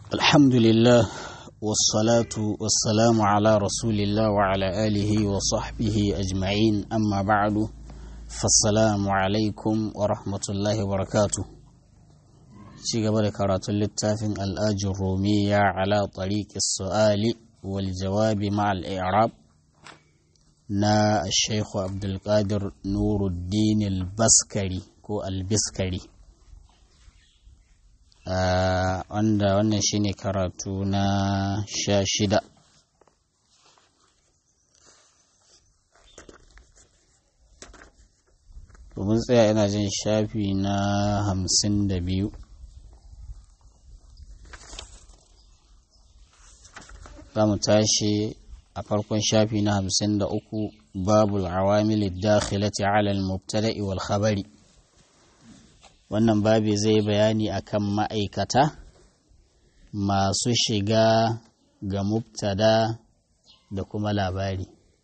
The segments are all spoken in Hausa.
الحمد لله والصلاة والسلام على رسول الله وعلى آله وصحبه أجمعين أما بعد فالسلام عليكم ورحمة الله وبركاته شيء قبل كرات اللتافن الآج الرومية على طريق السؤال والجواب مع الإعراب نا الشيخ عبد القادر نور الدين البسكري كو البسكري wanda wannan shine karatu na sha shida mun tsaya yana jin shafi na hamsin da biyu za mu tashi a farkon shafi na hamsin da uku babul awamil dakhilati ala al-mubtada'i wal khabari wannan babi zai bayani akan ma'aikata masu shiga ga mubtada da kuma labari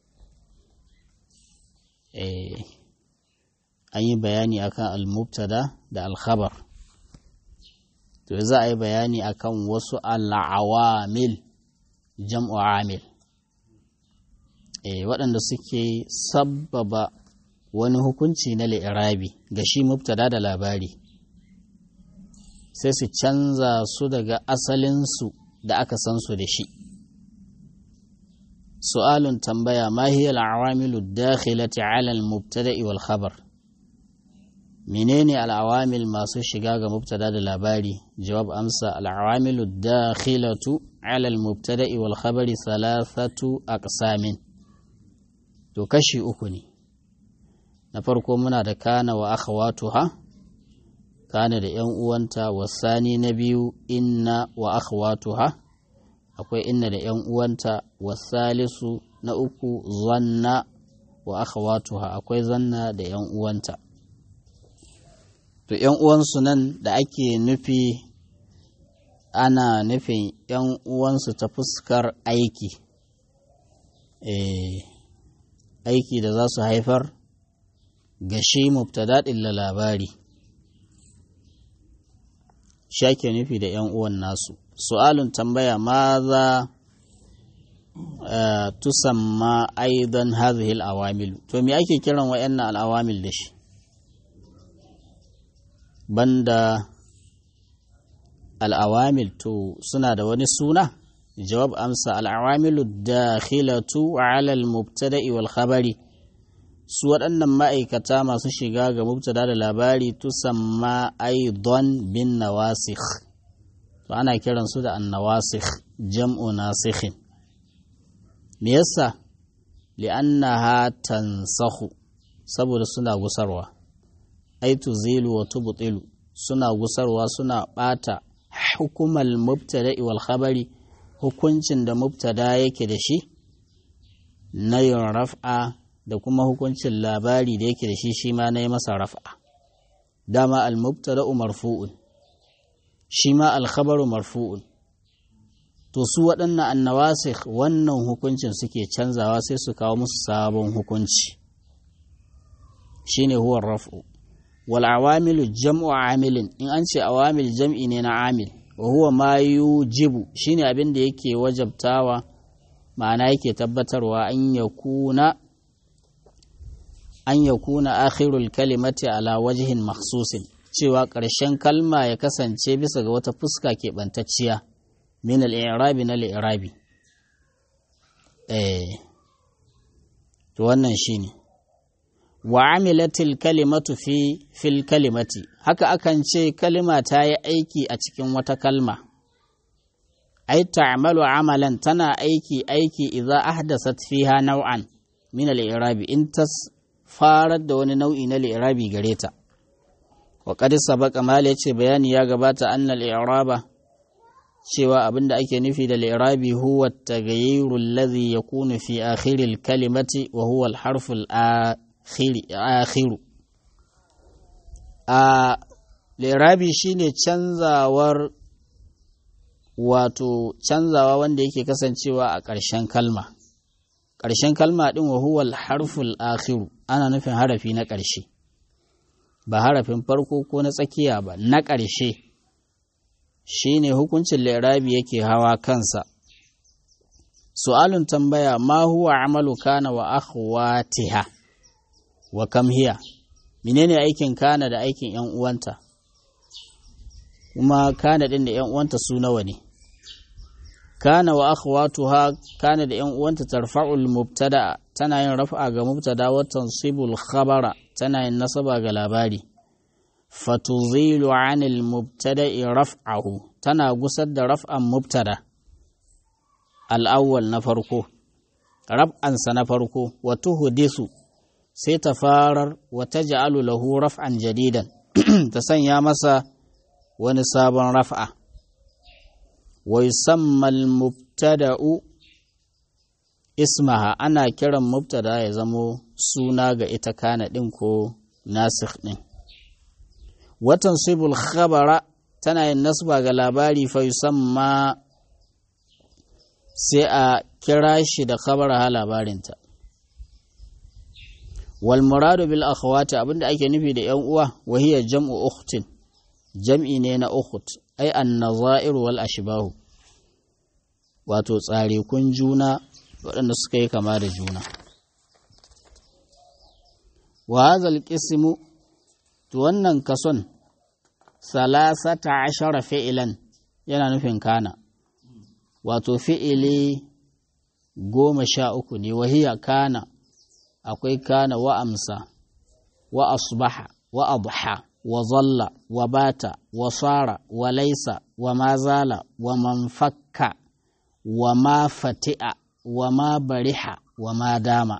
eh an yi bayani akan al-mubtada da al-khabar to za a yi bayani akan wasu al-awamil jam'u amil eh waɗanda suke sabbaba wani hukunci na li'irabi ga shi mubtada da labari sai su canza su daga asalinsu da aka san su da shi su'alun tambaya ma hiya al'awamilu dakhilati 'ala al-mubtada'i wal khabar menene al'awamil masu shiga ga mubtada da labari jawab amsa al'awamilu dakhilatu 'ala al-mubtada'i wal khabari thalathatu aqsamin to kashi uku ne na farko muna da kana wa akhawatuha kana da ‘yan uwanta wasani na biyu inna wa akhawatuha akwai inna da ‘yan uwanta wasalisu na uku zanna wa akhawatuha akwai zanna da ‘yan uwanta to ‘yan uwansu nan da ake nufi ana nufin ‘yan uwansu ta fuskar aiki aiki da za su haifar ga shi mubtada ɗin labari shake nufi da ‘yan uwan nasu su'alun tambaya ma za tusamma aidan hazihil awamil to me ake kiran wa'yannan al'awamil da shi banda al'awamil to suna da wani suna jawab amsa al'awamilu dakhilatu ala al-mubtada'i wal khabari su waɗannan ma'aikata masu shiga ga mubtada da labari tusamma aidon bin nawasikh to ana kiran su da annawasikh jam'u nasikhin me yasa li'annaha tansahu saboda suna gusarwa ai tuzilu wa tubtilu suna gusarwa suna bata hukumal mubtada'i wal khabari hukuncin da mubtada yake da shi na yin raf'a da kuma hukuncin labari da yake da shi shi ma na yi masa raf'a dama al-mubtada'u marfu'un shi ma al-khabaru marfu'un to su waɗannan annawasikh wannan hukuncin suke canzawa sai su kawo musu sabon hukunci shine huwa raf'u wal awamilu jam'u amilin in an ce awamil jam'i ne na amil wa huwa ma yujibu shine abin da yake wajabtawa ma'ana yake tabbatarwa an yakuna an ya kuna akhirul kalimati ala wajihin maksusin cewa ƙarshen kalma ya kasance bisa ga wata fuska keɓantacciya min al'irabi na al'irabi eh to wannan shi ne wa amilatil kalimatu fi fil kalimati haka akan ce kalima ta yi aiki a cikin wata kalma ai ta'malu amalan tana aiki aiki idza ahdasat fiha naw'an min al-i'rabi in tas farar da wani nau'i na li'irabi gare ta wa qad sabaqa mal yace bayani ya gabata annal i'raba cewa abinda ake nufi da li'irabi huwa at-taghayyiru alladhi yakunu fi akhir al-kalimati wa huwa al-harf al-akhir akhir a li'irabi shine canzawar wato canzawa wanda yake kasancewa a ƙarshen kalma ƙarshen kalma ɗin wa huwal harful akhiru ana nufin harafi na ƙarshe ba harafin farko ko na tsakiya ba na ƙarshe shine hukuncin li'irabi yake hawa kansa su'alun tambaya ma huwa amalu kana wa akhwatiha wa kam hiya menene aikin kana da aikin yan uwanta kuma kana din da yan uwanta su nawa ne kana wa akhwatuha kana da yan uwanta tarfa'ul mubtada tana yin raf'a ga mubtada wa tansibul khabara tana yin nasaba ga labari fatuzilu anil mubtada'i raf'ahu tana gusar da raf'an mubtada al'awwal na farko raf'ansa na farko wa tuhdisu sai ta farar wa taj'alu lahu raf'an jadidan ta sanya masa wani sabon raf'a wa yusamma al-mubtada'u ismaha ana kiran mubtada ya zamo suna ga ita kana din ko nasikh din watan sibul khabara tana yin nasba ga labari fa yusamma sai a kira shi da khabara ha labarinta wal muradu bil akhawati abinda ake nufi da yan uwa wa hiya jam'u ukhtin jam'i ne na ukht ai an nazair wal ashbahu wato tsare kun juna waɗanda suka yi kama da juna wa hadha al qismu to wannan kason salasata ashara fi'ilan yana nufin kana wato fi'ili goma sha uku ne wahiya kana akwai kana wa amsa wa asbaha wa adha wa zalla wa bata wa sara wa laisa wa mazala wa manfakka wa ma fati'a wa ma bariha wa ma dama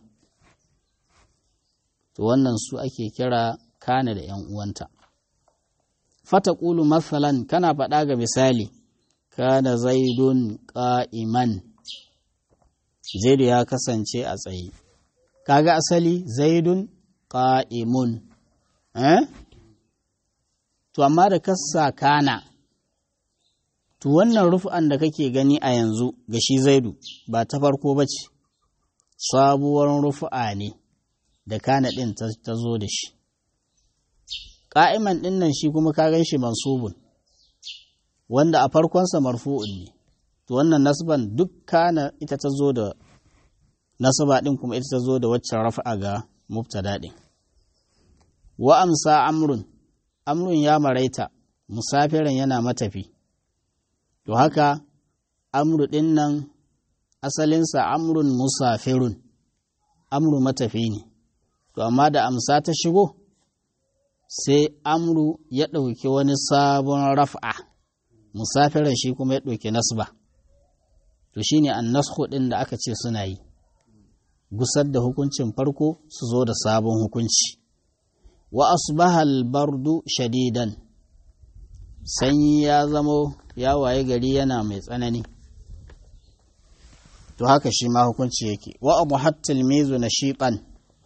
to wannan su ake kira kana da ‘yan uwanta. Fata ƙulu matsalan kana faɗa ga misali, kana zaidun ƙa'iman, zaidu ya kasance a tsaye. Kaga asali zaidun ƙa'imun, eh? To, amma da kasa kana, to wannan rufu'an da kake gani a yanzu ga shi zaidu ba ta farko ba ce, sabuwar rufu'a ne da kana ɗin ta zo da shi. ƙa'iman ɗin nan shi kuma ka gan shi mansubun wanda a farkonsa marfu'un ne to wannan nasban duk kana ita ta zo da nasaba ɗin kuma ita ta zo da waccan rafa'a ga mubtada ɗin wa amsa amrun amrun ya maraita musafirin yana matafi to haka amru ɗin nan asalinsa amrun musafirun amru matafi ne to amma da amsa ta shigo sai amru ya ɗauki wani sabon raf'a musafiran shi kuma ya ɗauki nasba to shine an nasku ɗin da aka ce suna yi gusar da hukuncin farko su zo da sabon hukunci wa asbahal bardu shadidan sanyi ya zamo ya waye gari yana mai tsanani to haka shi ma hukunci yake wa abu hattil mezu na shiɓan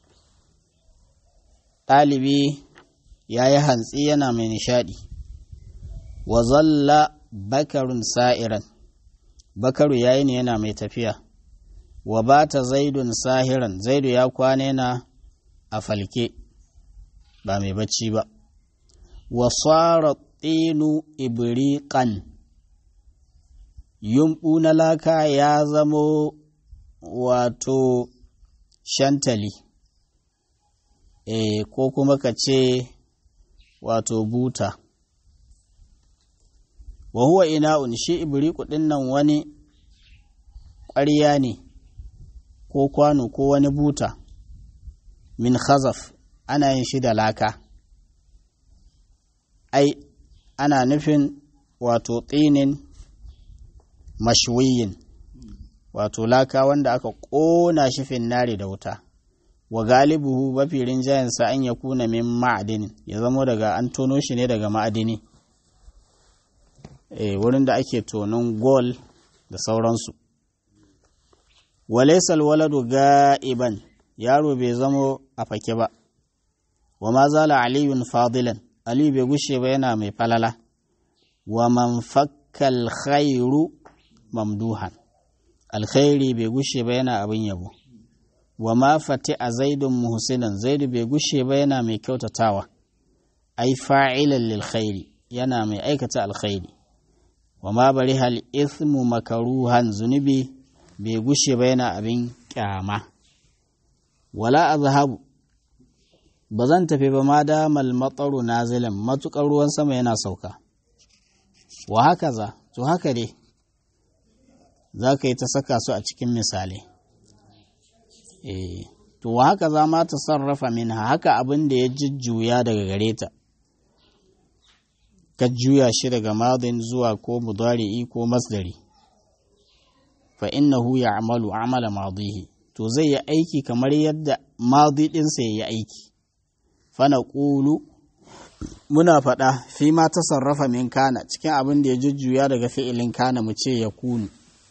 ɗalibi ya yi hantsi yana mai nishaɗi wa zalla bakarun sa'iran bakaru ya yi ne yana mai tafiya wa ba ta zaidun sahiran zaidu ya kwana yana a falke ba mai bacci ba wa tsara tsinu ibriƙan yumɓu na laka ya zamo wato shantali e, ko kuma ka ce wato buta wa huwa ina'un shi ibriku ɗin nan wani ƙwarya ne ko kwano ko wani buta min khazaf ana yin shi da laka ai ana nufin wato tsinin mashwiyin wato laka wanda aka ƙona shi finnari da wuta wa galibuhu mafi rinjayensa an ya kuna min ma'adinin ya zamo daga an tono shi ne daga ma'adini e, wurin da ake tonon gol da sauransu walaisal waladu ga'iban yaro bai zamo a fake ba wa ma zala aliyun fadilan aliyu bai gushe ba yana mai falala wa man fakkal khairu mamduhan alkhairi bai gushe ba yana abin yabo wa ma fati a zaidun muhsinan zaidu bai gushe ba yana mai kyautatawa ai fa'ilan lil khairi yana mai aikata alkhairi wa ma bari hal ismu makaruhan zunubi bai gushe ba yana abin kyama wala azhabu ba zan tafi ba ma damal matsaru nazilan matukar ruwan sama yana sauka wa haka za to haka dai za ka yi ta saka su a cikin misalai eh to wa haka za ma ta sarrafa min haka abin da ya jujjuya daga gare ta ka juya shi daga madin zuwa ko mudari'i ko masdari fa innahu ya'malu amala madihi to zai yi aiki kamar yadda madi ɗinsa ya yi aiki fa naqulu muna faɗa fi ma ta sarrafa min kana cikin abin da ya jujjuya daga fi'ilin kana mu ce ya kunu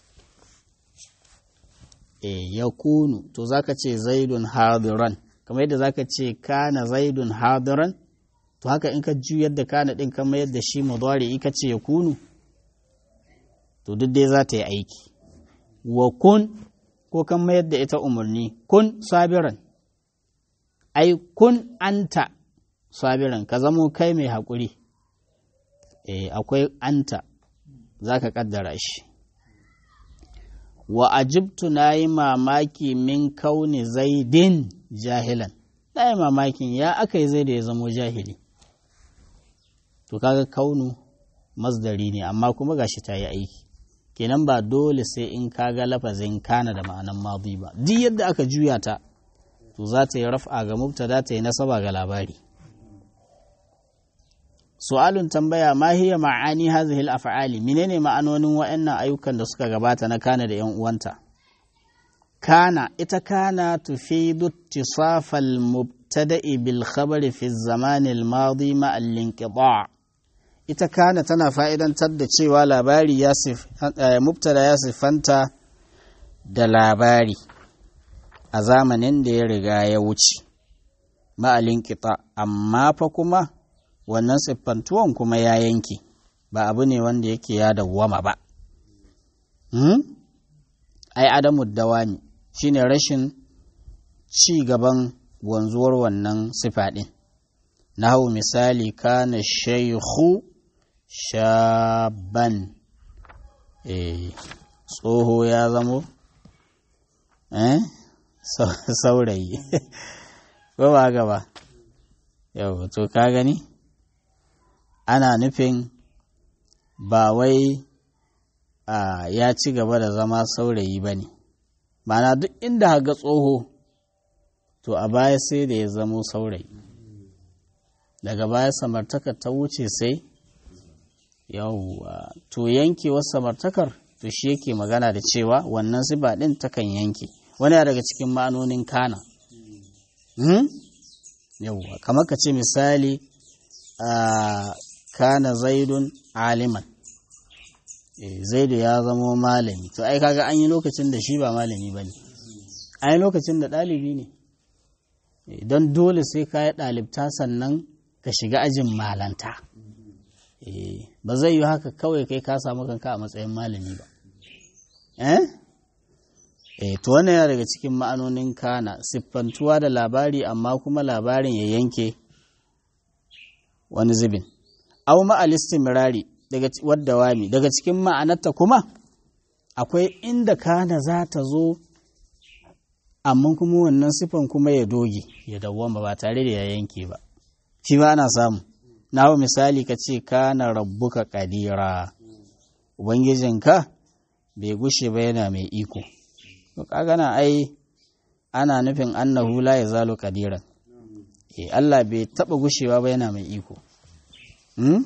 e ya kunu to zaka ce zaidun hadiran kamar yadda zaka ce kana zaidun hadiran to haka in ka juyar da kana din kamar yadda shi mudari ka ce ya kunu to duk dai za ta yi aiki wa kun ko kamar yadda ita umarni kun sabiran ai kun anta sabiran ka zamo kai mai haƙuri e akwai anta za ka ƙaddara shi wa ajibtu na yi mamaki min kauni zaidin jahilan na yi mamakin ya aka yi zai da ya zamo jahili to kaga kaunu masdari ne amma kuma gashi ta yi aiki kenan ba dole sai in kaga lafazin kana da ma'anan madi ba duk yadda aka juya ta to za ta yi raf'a ga mubtada ta yi nasaba ga labari su'alun tambaya ma hiya ma'ani hadhihi al-af'ali menene ma'anonin wa'annan ayyukan da suka gabata na kana da yan uwanta kana ita kana tufidu ittisafal mubtada'i bil khabari fi zaman al-madi ma al-inqita' ita kana tana fa'idantar da cewa labari ya mubtada ya sifanta da labari a zamanin da ya riga ya wuce ma al-inqita' amma fa kuma wannan siffantuwan kuma ya yanke ba abu ne wanda yake ya dawwama ba ai adamu dawami shine rashin ci gaban wanzuwar wannan sifa ɗin na hau misali kana shaikhu shaban tsoho ya zamo saurayi ba ba gaba yau to ka gani ana nufin ba wai a ya ci gaba da zama saurayi ba ne mana duk inda haga tsoho to a baya sai da ya zamo saurayi daga baya samartakar ta wuce sai yawwa to yankewar samartakar to shi yake magana da cewa wannan siba ɗin takan yanke wani daga cikin ma'anonin kana yawwa kamar ka ce misali a kana zaidun aliman zaidu ya zamo malami to ai kaga an yi lokacin da shi ba malami ba ne an yi lokacin da ɗalibi ne don dole sai ka yi ɗalibta sannan ka shiga ajin malanta ba zai yi haka kawai kai ka samu kanka a matsayin malami ba eh to wannan yana daga cikin ma'anonin kana siffantuwa da labari amma kuma labarin ya yanke wani zubin au ma'alistimrari daga wadda wami daga cikin ma'anarta kuma akwai inda kana za ta zo amma kuma wannan sifan kuma ya doge ya dawwama ba tare da ya yanke ba shi ba ana samu na hau misali ka ce kana rabbuka kadira ubangijinka bai gushe ba yana mai iko to kagana ai ana nufin annahu la yazalu qadiran eh Allah bai taba gushewa ba yana mai iko hmm?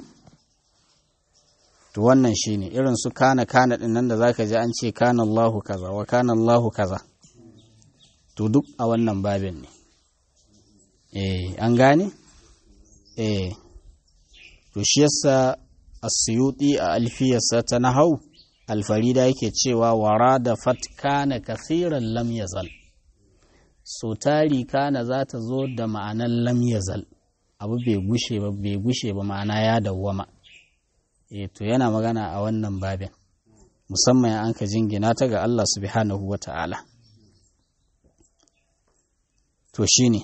to wannan shine irin su kana kana din nan da zaka ji an ce kana Allahu kaza wa kana Allahu kaza to duk a wannan babin ne eh an gane eh to shi yasa as-suyuti a alfiyarsa ta nahau alfarida yake cewa wara da fat kana kasiran lam yazal so tari kana za ta zo da ma'anan lam yazal abu bai gushe ba bai gushe ba ma'ana ya dawwama eh to yana magana a wannan babin musamman an ka jingina ta ga Allah subhanahu wa ta'ala to shine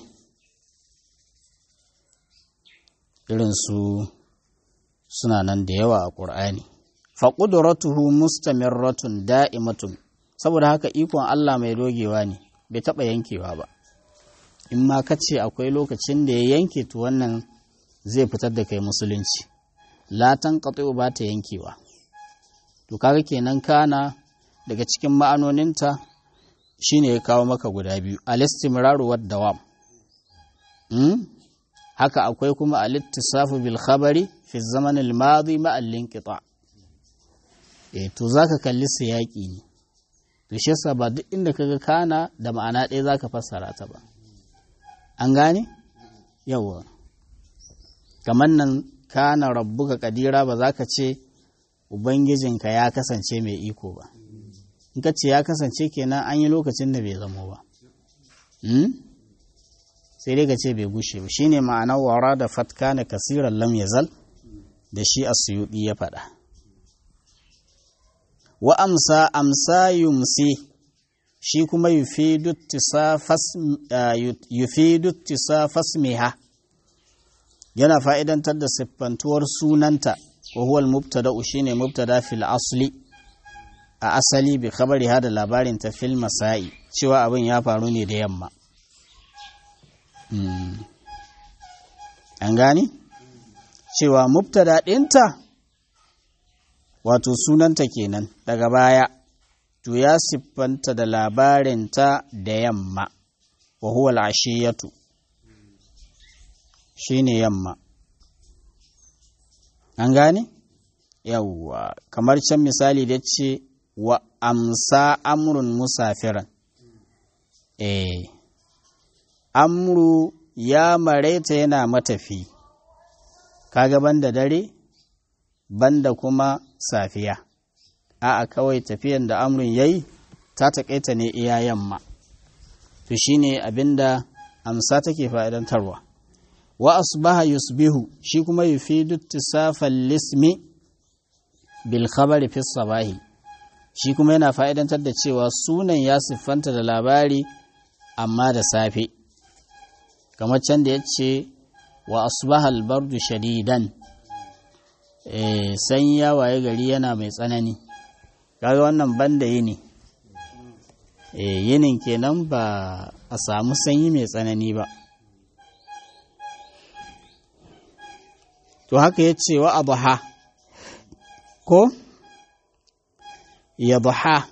irin su suna nan da yawa a ƙur'ani fa qudratuhu mustamirratun da'imatun saboda haka ikon Allah mai dogewa ne bai taɓa yankewa ba in ma ka ce akwai lokacin da ya yanke to wannan zai fitar da kai musulunci latan qati'u ba ta yankewa to kaga kenan kana daga cikin ma'anoninta shine ya kawo maka guda biyu al-istimraru wad dawam hmm? haka akwai kuma al-ittisafu bil khabari fi zaman al-madi ma al-inqita eh to zaka kalli siyaki ne to shi yasa ba duk inda kaga kana da ma'ana ɗaya zaka fassara ta ba an gane yawa kamar nan kana rabbuka kadira ba za ka ce ubangijinka ya kasance mai iko ba in ka ce ya kasance kenan an yi lokacin da bai zamo ba sai dai ka ce bai gushe ba shine ma'anar wara da fatka na kasiran lam yazal da shi a suyuɗi ya faɗa wa amsa amsa yumsi shi kuma yufidu tisafasmiha yana fa'idantar da siffantuwar sunanta wa huwal mubtada shine mubtada fil asli a asali bi khabari hada labarin ta fil masa'i cewa abin ya faru ne da yamma an gani cewa mubtada ɗinta wato sunanta kenan daga baya to ya siffanta da labarinta da yamma wa huwa al'ashiyatu shine yamma an gane yawwa kamar can misali da ce wa amsa amrun musafiran eh amru ya mareta yana matafi kaga banda dare banda kuma safiya a'a kawai tafiyan da amrun yayi ta taƙaita ne iya yamma to shine abinda amsa take fa'idantarwa wa asbaha yusbihu shi kuma yufidu ittisafal lismi bil khabari fi sabahi shi kuma yana fa'idantar da cewa sunan ya siffanta da labari amma da safe kamar can da ya ce wa asbaha albardu shadidan eh sanyi ya waye gari yana mai tsanani kaga wannan banda yini eh yinin kenan ba a samu sanyi mai tsanani ba to haka ya ce wa abuha ko ya buha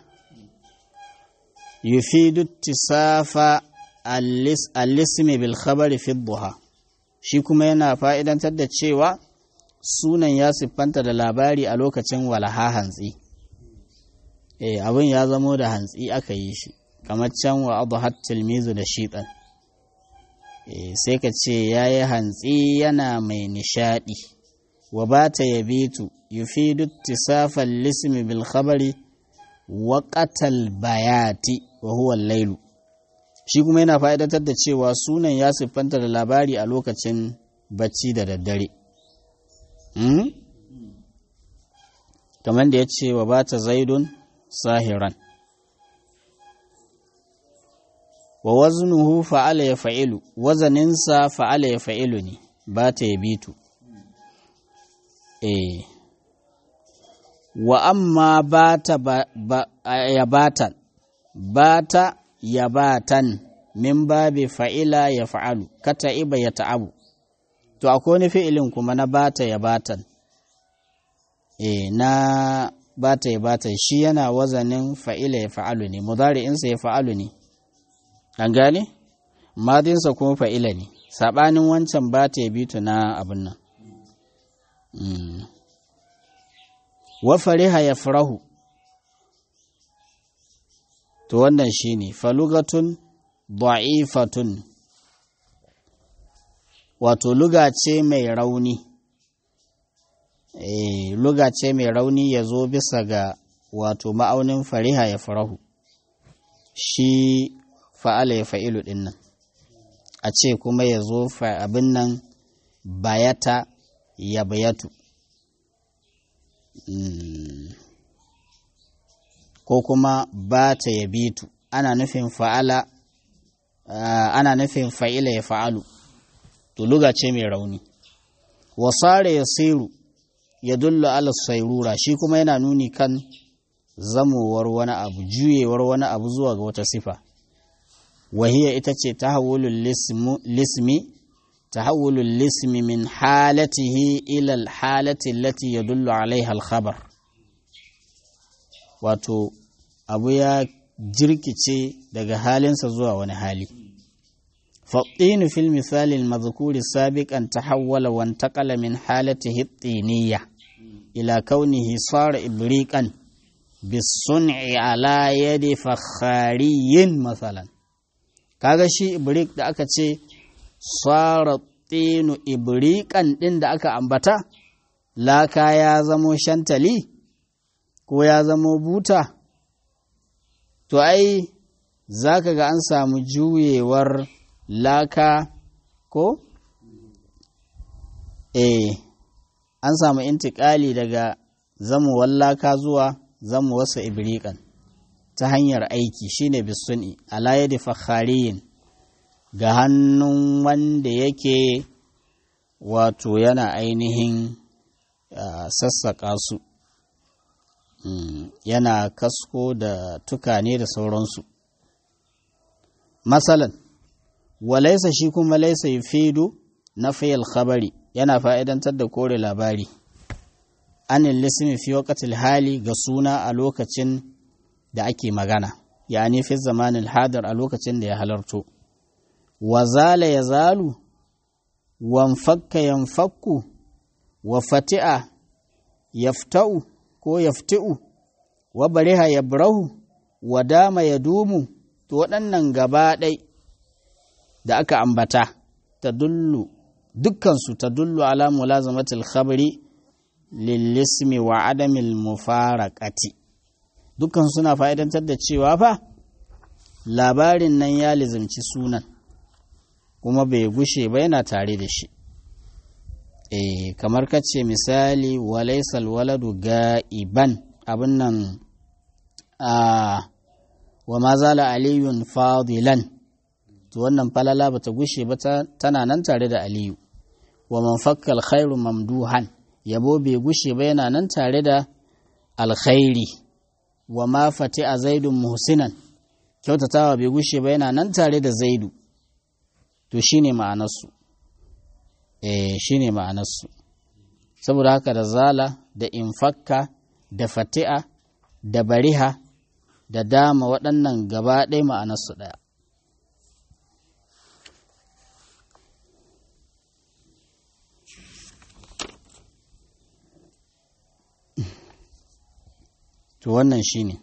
yufidu tisafa al-ismi bil khabari fi duha shi kuma yana fa'idantar da cewa sunan ya siffanta da labari a lokacin walaha hantsi eh abin ya zamo da hantsi aka yi shi kamar can wa abuhat tilmizu da shiɗan sai ka ce ya yi hantsi yana mai nishaɗi wa ba ta yabitu yufidu tisafan lismi bil khabari wa qatal bayati wa huwa lailu shi kuma yana fa'idatar da cewa sunan ya siffanta da labari a lokacin bacci da daddare kamar da ya ce wa ba ta zaidun sahiran wa waznuhu fa'ala ya fa'ilu wazaninsa fa'ala ya fa'ilu ne ba ta ya bitu eh wa amma ba ta ya batan ba ta ya batan min babi fa'ila ya fa'alu kata iba ya ta'abu to akwai wani fi'ilin kuma na bata ya batan eh na bata ya batan shi yana wazanin fa'ila ya fa'alu ne mudari'insa ya fa'alu ne an gane madinsa kuma fa'ila ne saɓanin wancan ba ta bitu na abin nan wa fariha ya farahu to wannan shi ne falugatun da'ifatun wato luga ce mai rauni e, luga ce mai rauni ya zo bisa ga wato ma'aunin fariha ya farahu shi fa'ala ya fa'ilu ɗin nan a ce kuma ya zo abin nan bayata ya bayatu ko kuma bata ya bitu ana nufin fa'ala ana nufin fa'ila ya fa'alu to luga ce mai rauni wasare ya siru ya dullu ala sairura shi kuma yana nuni kan zamowar wani abu juyewar wani abu zuwa ga wata sifa wahiya ita ce tahawulul lismi tahawulul lismi min halatihi ila alhalati allati yadullu alaiha alkhabar wato abu ya jirkice daga halinsa zuwa wani hali فالطين في المثال المذكور سابقا تحول وانتقل من حالته الطينية إلى كونه صار إبريقا بالصنع على يد فخاري مثلا kaga shi ibrik da aka ce tsara tsinu ibrikan ɗin da aka ambata laka ya zamo shantali ko ya zamo buta to ai za ka ga an samu juyewar laka ko? Eh, an samu intikali daga zamuwar laka zuwa zamuwarsa ibrikan ta hanyar aiki shine bisuni alayadi fakhariyin ga hannun wanda yake wato yana ainihin uh, sassaƙa su mm, yana kasko da tukane da sauransu masalan walaisa shi kuma laisa yufidu na fayil khabari yana fa'idantar da kore labari anin lismi fi waqtil hali ga suna a lokacin da ake magana yani fi zamanin hadar a lokacin da ya halarto wa zala ya zalu wanfakka yanfakku wa fati'a yafta'u ko yafti'u wa bariha yabrahu wa dama ya dumu to waɗannan gaba ɗai da aka ambata ta dullu dukkansu ta dullu ala mulazamatil khabari lillismi wa adamil mufaraqati dukkan suna fa'idantar da cewa fa labarin nan ya lizimci sunan kuma bai gushe ba yana tare da shi e kamar kace misali walaisal waladu ga'iban abin nan a wa ma zala aliyun fadilan to wannan falala bata gushe ba tana nan tare da aliyu wa man fakkal khairu mamduhan yabo bai gushe ba yana nan tare da alkhairi wa ma fati a zaidun muhsinan kyautatawa bai gushe ba yana nan tare da zaidu to shine ma'anarsu eh shine ma'anarsu saboda haka da zala da infakka da fati'a da bariha da dama waɗannan gaba ɗaya ma'anarsu ɗaya to wannan shi ne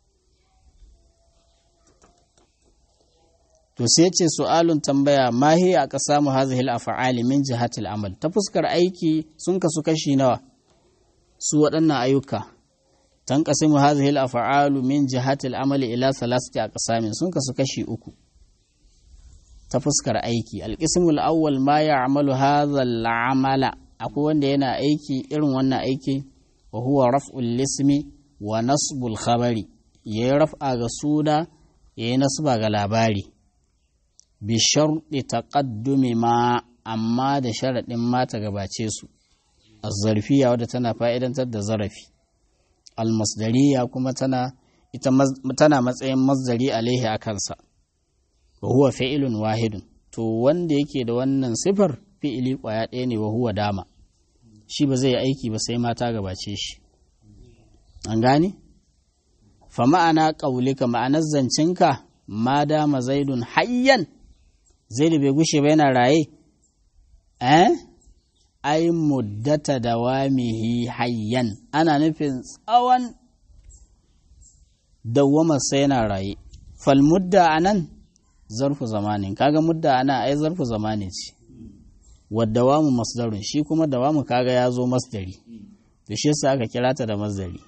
to sai ce su'alun tambaya mahi a ƙasa mu hazihil afa'ali min jihatil amal ta fuskar aiki sun kasu kashi nawa su waɗannan ayyuka tan qasimu hazihil afa'alu min jihatil amali ila salasati aqsamin sun kasu kashi uku ta fuskar aiki alqismul awwal ma ya'malu hadha al'amala akwai wanda yana aiki irin wannan aiki wa huwa raf'ul lismi wa nasbul khabari ya yi raf'a ga suna ya yi nasba ga labari bi sharɗi taƙaddumi ma amma da sharaɗin mata gabace su azzarfiya wadda tana fa'idantar da zarafi almasdariya kuma tana ita tana matsayin masdari alaihi a kansa wa huwa fi'ilun wahidun to wanda yake da wannan sifar fi'ili ƙwaya ɗaya ne wa huwa dama shi ba zai yi aiki ba sai mata gabace shi an gane? fa ma'ana ƙaulika ma'anar zancinka ma dama zaidun hayyan zaidu bai gushe ba yana raye eh ai muddata dawamihi hayyan ana nufin tsawon dawwamarsa yana raye fal mudda anan zarfu zamanin kaga mudda ana ai zarfu zamani ce wadda wamu masdarun shi kuma dawamu kaga ya zo masdari da shi yasa aka kira ta da masdari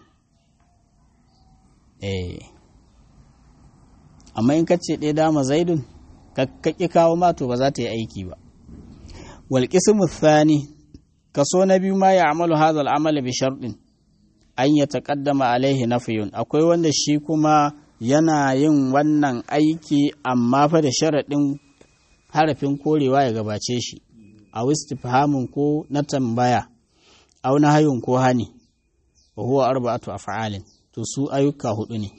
eh amma in kace ɗaya dama zaidun ka ƙi kawo mato ba za ta yi aiki ba wal qismu thani kaso na biyu ma ya amalu hadha al bi sharɗin an ya taqaddama alaihi nafiyun akwai wanda shi kuma yana yin wannan aiki amma fa da sharaɗin harafin korewa ya gabace shi a istifhamun ko na tambaya au nahayun ko hani wa huwa arba'atu af'alin to su ayyuka hudu ne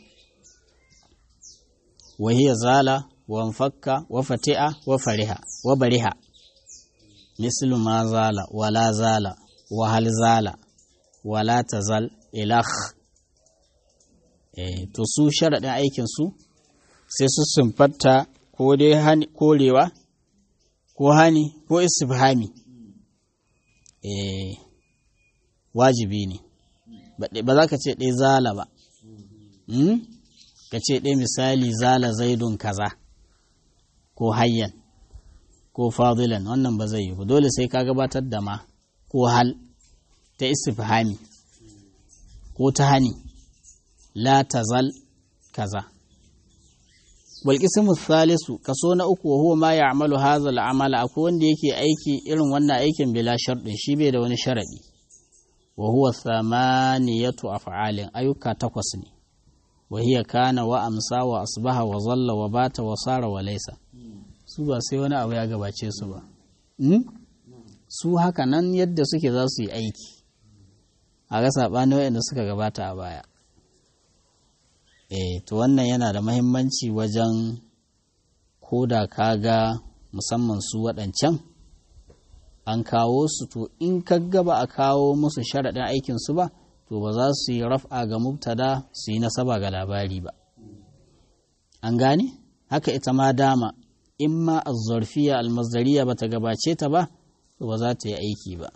wa hiya zala wa anfakka wa fati'a wa fariha wa bariha mislu ma zala wala zala wa hal zala wala tazal ilakh eh to su sharadin aikin su sai su sumfatta ko dai hani korewa ko hani ko istifhami eh wajibi ne ba za ka ce ɗaya zala ba ka ce ɗaya misali zala zaidun kaza ko hayyan ko fadilan wannan ba zai yi ba dole sai ka gabatar da ma ko hal ta istifhami ko ta hani la tazal kaza walƙisimu salisu kaso na uku wa huwa ma ya amalu hazal amala akwai wanda yake aiki irin wannan aikin bila sharɗin shi bai da wani sharaɗi wa huwa thamaniyatu af'alin ayyuka takwas ne wa hiya kana wa amsa wa asbaha wa zalla wa bata wa sara wa laysa su ba sai wani abu ya gabace su ba su haka nan yadda suke za su yi aiki a ga saɓani waɗanda suka gabata a baya eh to wannan yana da mahimmanci wajen ko da ka ga musamman su waɗancan an kawo su to in ka gaba a kawo musu sharaɗin aikinsu ba to ba za su yi raf'a ga mubtada su yi nasaba ga labari ba an gane haka ita ma dama in ma azzarfiya almazdariya ba ta gabace ta ba to ba za ta yi aiki ba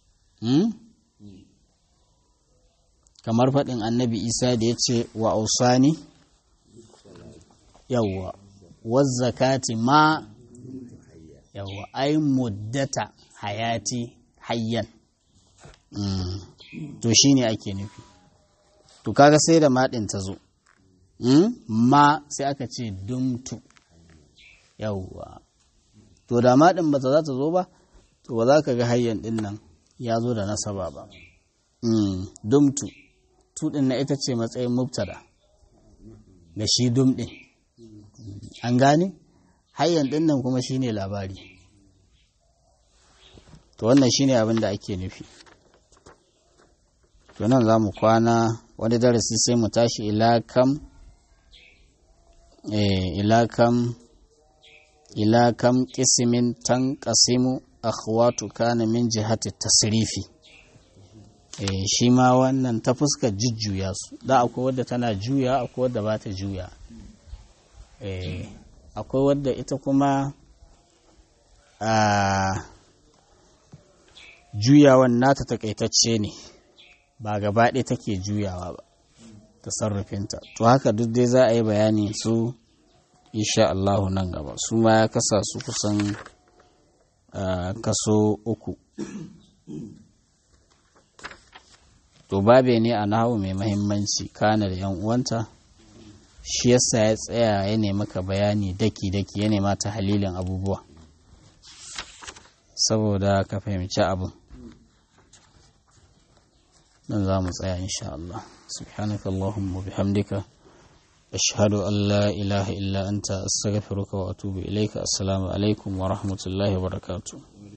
kamar faɗin annabi isa da ya ce wa ausani yawwa wazzakati ma yawwa ai muddata hayati hayyan to shi ne ake nufi to kaga sai da maɗin ta zo ma sai aka ce dumtu yawwa to da maɗin ba ta za ta zo ba to ba za ka ga hayyan ɗin nan ya zo da nasaba ba dumtu tuɗin na ita ce matsayin mubtada da shi dum ɗin an gane hayyan ɗin nan kuma shine labari to wannan shine abin da ake nufi to nan za mu kwana wani darasi sai mu tashi ilakam ilakam ilakam ƙisimin tan ƙasimu akhwatu kana min jihati tasrifi eh shi ma wannan ta fuskar jujjuya su da akwai wadda tana juya akwai wadda ba ta juya eh akwai wadda ita kuma a juyawan nata takaitacce ne ba gaba ɗaya take juyawa ba tasarrufinta to haka duk dai za a yi bayani su insha Allahu nan gaba su ma ya kasa su kusan kaso uku to babe ne a nahawu mai mahimmanci kana da yan uwanta shi yasa ya tsaya ya nemi ka bayani daki-daki ya nema ta halilin abubuwa saboda ka fahimci abin nan za mu tsaya insha Allah subhanaka Allahumma bihamdika ashhadu an la ilaha illa anta astaghfiruka wa atubu ilaika assalamu alaikum wa rahmatullahi wa barakatuh